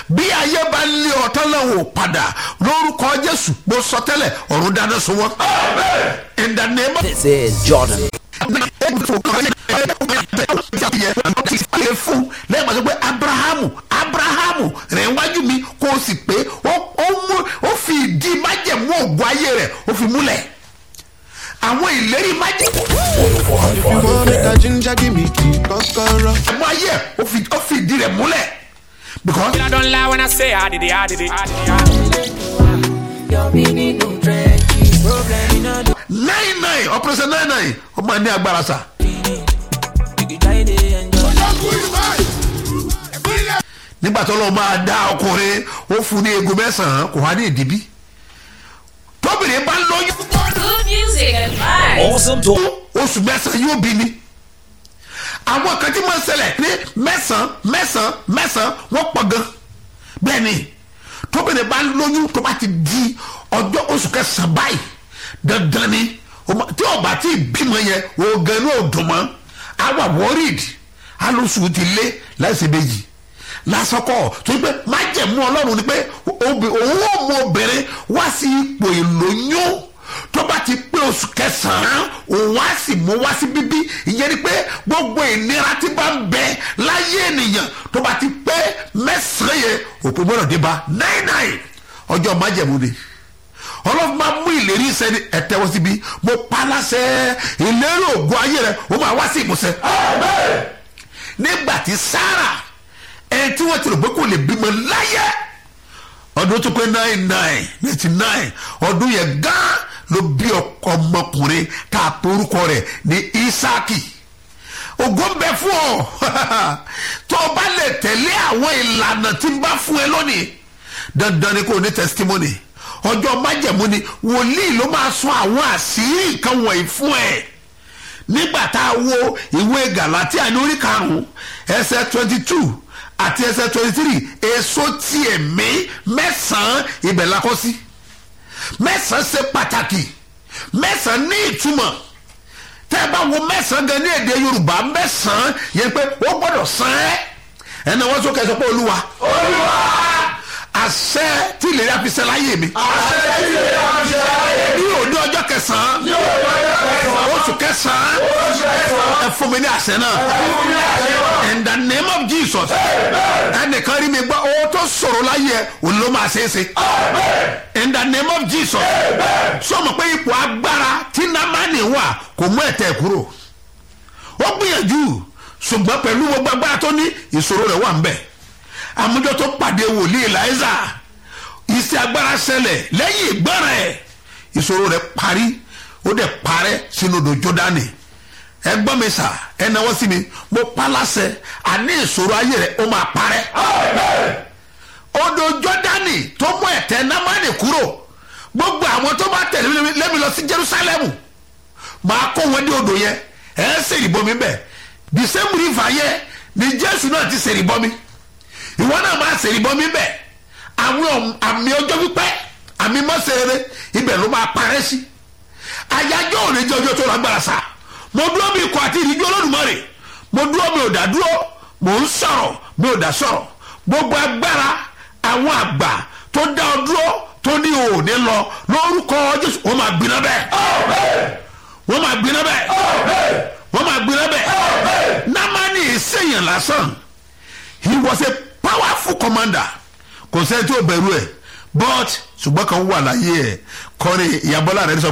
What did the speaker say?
bí ayé bá lé ọ̀tán náà wò padà lórúkọ jésù mo sọ tẹ́lẹ̀ ọ̀run dáná sun wọn. in the name of This is Jordan. yẹ fún lẹ́yìn pàṣẹ pé abrahamu abrahamu rẹ̀ wájú mi kó o sì pé ó ó mú ó fi ìdí májẹ̀mú ògùn ayé rẹ̀ ó fi múlẹ̀ àwọn ìlérí májẹ̀mú If you want make a ginger, give me key, kokoro. ayé ẹ̀ ó fi ó fi ìdí rẹ̀ múlẹ̀ because I don't lie when I say I did it, I did it. I did it. Your meaning no trendy. Problem in a nine nine operation nine nine ó máa ní agbára sa. you can try to enjoy. nígbà tó lọ́ọ́ máa dá ọkùnrin ó fún ní egun mẹ́sàn-án kò wá ní ìdíbí tóbìnrin bá ń lóyún Good music and vibes. Awesome talk. oṣù mẹ́sàn-án yóò bí ni àwọn kan tí máa ń ṣẹlẹ̀ ní mẹ́sàn-án mẹ́sàn-án mẹ́sàn-án wọ́n pọ̀ gan bẹ́ẹ̀ ni tóbìnrin bá ń lóyún tó bá ti di ọjọ́ oṣù kẹsàn-án báyìí dandan ni o ma- tí ọba tí bímọ yẹn oògùn ní òdùnmọ́ àwa worried alóṣù ti lé láìsí méjì lásọkọ tó pé májẹ̀mú ọlọ́run ni pé obì- òun ò mú obìnrin wá sí ipò ìlóyún tó bá ti pé oṣù kẹsàn-án òun á sì mú wá sí bíbí ìyẹn ni pé gbogbo ìnira tí bá ń bẹ láyé ènìyàn tó bá ti pé mẹ́sàn-án yẹn òpin gbọ́dọ̀ dé bá nine nine ọjọ́ májẹ̀mú ni ọlọ́run máa mú ìlérí sẹ́ni ẹ̀tẹ́wọ́ síbi mo pa láṣẹ ìlérí ògùn ayé rẹ ó máa wá sí ìmúṣẹ. nígbà tí sára ẹni tí wọ́n ti rò pé kò lè bímọ láyé ọdún tó pé nine nine ninety nine ọdún yẹn gán ló bí ọkọ ọmọkùnrin tá a pe orúkọ rẹ̀ ní isaki ògo ń bẹ fún ọ tó o bá lè tẹ̀lé àwọn ìlànà tí n bá fún ẹ lónìí dandan ni kò ní testimony ọjọ́ májẹ̀mú ni wòlíì ló máa sọ àwọn àṣírí nǹkan wọ̀nyí fún ẹ nígbà tá a wo ìwé galatia ní orí karùn-ún ẹsẹ̀ twenty two àti ẹsẹ̀ twenty three èso tiẹ̀ mí mẹ́sàn-án ibẹ̀ la kọ́ sí mẹ́sàn-án ṣe pàtàkì mẹ́sàn-án ní ìtumọ̀ tẹ́ ẹ bá wo mẹ́sàn-án gan ní èdè yorùbá mẹ́sàn-án yẹn pé ó gbọ́dọ̀ san ẹ́ ẹnna wọ́n sọ kẹsàn-án pé olúwa olúwa àṣẹ tí ìlérí àfisẹ́ láyé mi àṣẹ tí ìlérí àfisẹ́ láyé mi ní òde ọjọ́ kẹsàn-án ní òde ọjọ́ kẹsàn-án oṣù kẹsàn-án oṣù kẹsàn-án ẹ fún mi ní àṣẹ náà ẹ fún mi ní àṣẹ náà in the name of jesus ẹnìkan rí mi gbọ́ owó tó sọ̀rọ̀ láyé ẹ òun ló máa ṣe é ṣe in the name of jesus sọmọ pé ipò agbára tí námánì wà kò mú ẹ̀tẹ̀ kúrò ó gbìyànjú ṣùgbọ́n pẹ̀lú gbogbo agbára tó ní ìṣòro rẹ̀ wà ń bẹ̀ àmújọ tó pàdé wòlíì láìsà iṣẹ́ agbára ṣẹlẹ̀ lẹ́yìn ìgbọ́ràn ẹ̀ ìṣòro rẹ̀ parí ó dẹ̀ parẹ́ sínú odò jọ́dánì ẹ gbọ́ mi sà ẹ náwó sí mi mo pa láṣẹ àní ìṣòro ayé rẹ̀ ó máa parẹ́ odò jọ́dánì tó mú ẹ̀tẹ́ námánì kúrò gbogbo àwọn tó bá tẹ̀lé lẹ́mi lọ sí jerusalem máa kó wọn dé odò yẹn ẹ ń sèrì bomi bẹ́ẹ̀ the same river yẹn ni jésù náà ti sèrì bomi ìwọ náà máa sèrì bomi bẹ́ẹ̀ àwọn àmì ọjọ́ pípẹ́ àmì mọ́sẹ̀rẹ̀ ibẹ̀ ló máa parẹ́ sí àyájọ́ òní jẹ́ ọjọ́ tó lágbára sá mo dúró mi kọ àti ìrìnjú olódùmarè mo dúró mi ò dá dúró mo ń sọ̀rọ̀ mi ò dá sọ̀rọ̀ gbogbo agbára àwọn àgbà tó dá ọ dúró tó ní òní lọ lórúkọ jésù wọ́n máa gbiná bẹ́ẹ̀ wọ́n máa gbiná bẹ́ẹ̀ wọ́n máa gbiná bẹ́ẹ̀ námánì ìsèyàn lásán he was a powerful commander kò sẹ́ni tí ó bẹ̀rù ẹ̀ but ṣùgbọ́n kan wà láyé ẹ̀ kọ́ni ìyàbọ̀lá rẹ̀ sọ